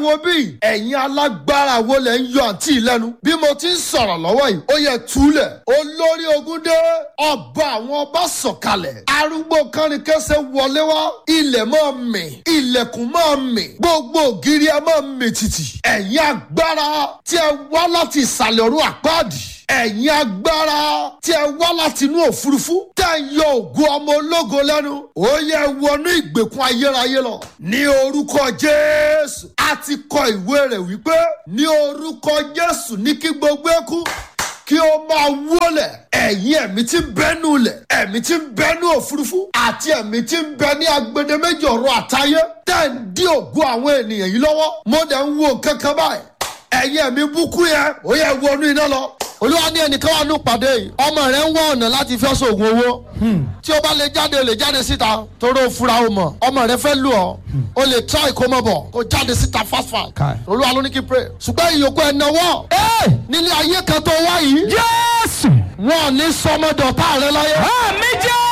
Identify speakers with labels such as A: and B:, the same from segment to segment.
A: wo bí ẹ̀yin alágbára wo lẹ̀ ń yọ àǹtí lẹ́nu bí mo ti ń sọ̀rọ̀ lọ́wọ́ yìí ó yẹ túlẹ̀ olórí ogun dé ọba àwọn ọba sọ̀kalẹ̀ arúgbó kánnikẹ́sẹ̀ wọlé wá ilẹ̀ máa mì ilẹ̀kùn máa mì gbogbo ògiri ẹ máa mì tìtì ẹ̀yin agbára tí ẹ wá láti ìsàlẹ̀ ọ̀run àpáàdì ẹ̀yin agbára tí ẹ wá láti inú òfurufú tẹ́ ń yọ ògo ọmọ ológo lẹ́nu ó yẹ wọnú ìgbèkùn ayérayé lọ ní orúkọ jésù a ti kọ ìwé rẹ̀ wípé ní orúkọ jésù ní kí gbogbo ẹkú kí ó máa wólẹ̀ ẹ̀yin ẹ̀mí tí ń bẹ́nu lẹ̀ ẹ̀mí tí ń bẹ́nu òfurufú àti ẹ̀mí tí ń bẹ ní agbedeméjì ọ̀rọ̀ àtayé tẹ́ ń dí ògo àwọn ènìyàn yìí lọ́wọ́ mo dẹ̀ ń wo nǹkan kan báyìí ẹ̀yin ẹ̀mí búkú yẹn ó yẹ wọnú iná lọ olúwa ní ẹnìkan wà ní ìpàdé yìí ọmọ rẹ ń wá ọ̀nà láti fẹ́ sóògùn owó tí o bá lè jáde o lè jáde síta torí o fura o mọ̀ ọmọ rẹ fẹ́ lù ọ́ o lè try kó mọ̀ bọ̀ kó jáde síta fast fast
B: Kai.
A: olúwa ló ní kí n pray ṣùgbọ́n ìyókù ẹ̀ náwó nílé ayé kan tó wá yìí
B: jésù
A: wọn ò ní sọmọdọ̀tà rẹ láyé
B: àmì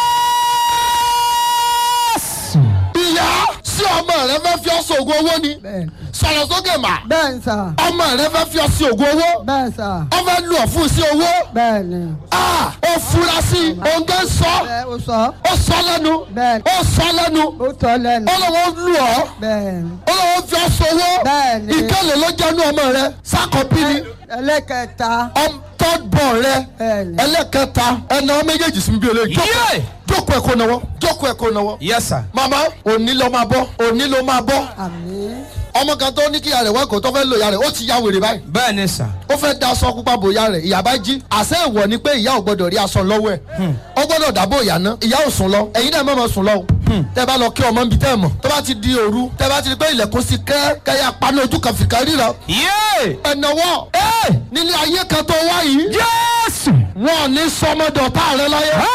B: jésù.
A: ìyá sí ọmọ rẹ fẹ́ fi ọ́ sóògùn owó ni
C: bẹ́ẹ̀
A: sọ̀rọ̀ sókè mà
C: bẹ́ẹ̀ sà
A: ọmọ rẹ fẹ́ fi ọ́ sí ògùn owó
C: bẹ́ẹ̀ sà
A: ọ fẹ́ lù ọ́ fún sí owó
C: bẹ́ẹ̀ ni
A: ah ó fura sí òǹgẹ́ sọ
C: bẹ́ẹ̀ o sọ
A: ó sọ lẹ́nu
C: bẹ́ẹ̀
A: ó sọ lẹ́nu
C: o tọ́ lẹ́nu
A: ó lọ́wọ́ lù ọ́
C: bẹ́ẹ̀ ni
A: ó lọ́wọ́ fi ọ́ sowó
C: Bẹ́ẹ̀ni.
A: ìkẹlẹ̀ ló jẹ́nu ọmọ rẹ sákọ̀bí ni
C: ẹlẹ́kẹta
A: tọ́gbọ̀n rẹ
C: Bẹ́ẹ̀ni.
A: ẹlẹ́kẹta ẹ̀nà méjèèjì sí bí olè
B: Yé!
A: jókòó ẹ̀kọ́ náwó jókòó ẹ̀kọ́ náwó.
B: yes sir.
A: màmá òní ló máa bọ́ òní ló máa bọ́
C: àmì
A: ọmọ kan tó ní kí ìyá rẹ̀ wẹ́kọ̀ọ́ tó fẹ́ lò ìyá rẹ̀ ó ti ya wèrè báyìí
B: bẹ́ẹ̀ ni sà.
A: ó fẹ́ da aṣọ pupa bò ìyá rẹ̀ ìyá bá jí àṣẹ ìwọ ni pé ìyá ò gbọdọ̀ rí aṣọ lọ́wọ́ ẹ̀ ó gbọdọ̀ dábò ìyá ná ìyá ò sùn lọ ẹ̀yin náà mọ̀ sùn lọ o tẹ́ bá lọ kí ọmọ nbí tẹ́ mọ̀ tó bá ti di òru tẹ́ bá ti di pé ilẹ̀kùn sí kẹ́ kẹ́yà paná ojú kan fìkà ríra
B: yé
A: ẹ̀nàwọ́ nílé ayé kan tó wá yìí
B: jésù.
A: wọn ò ní sọmọdọ̀tà rẹ láyé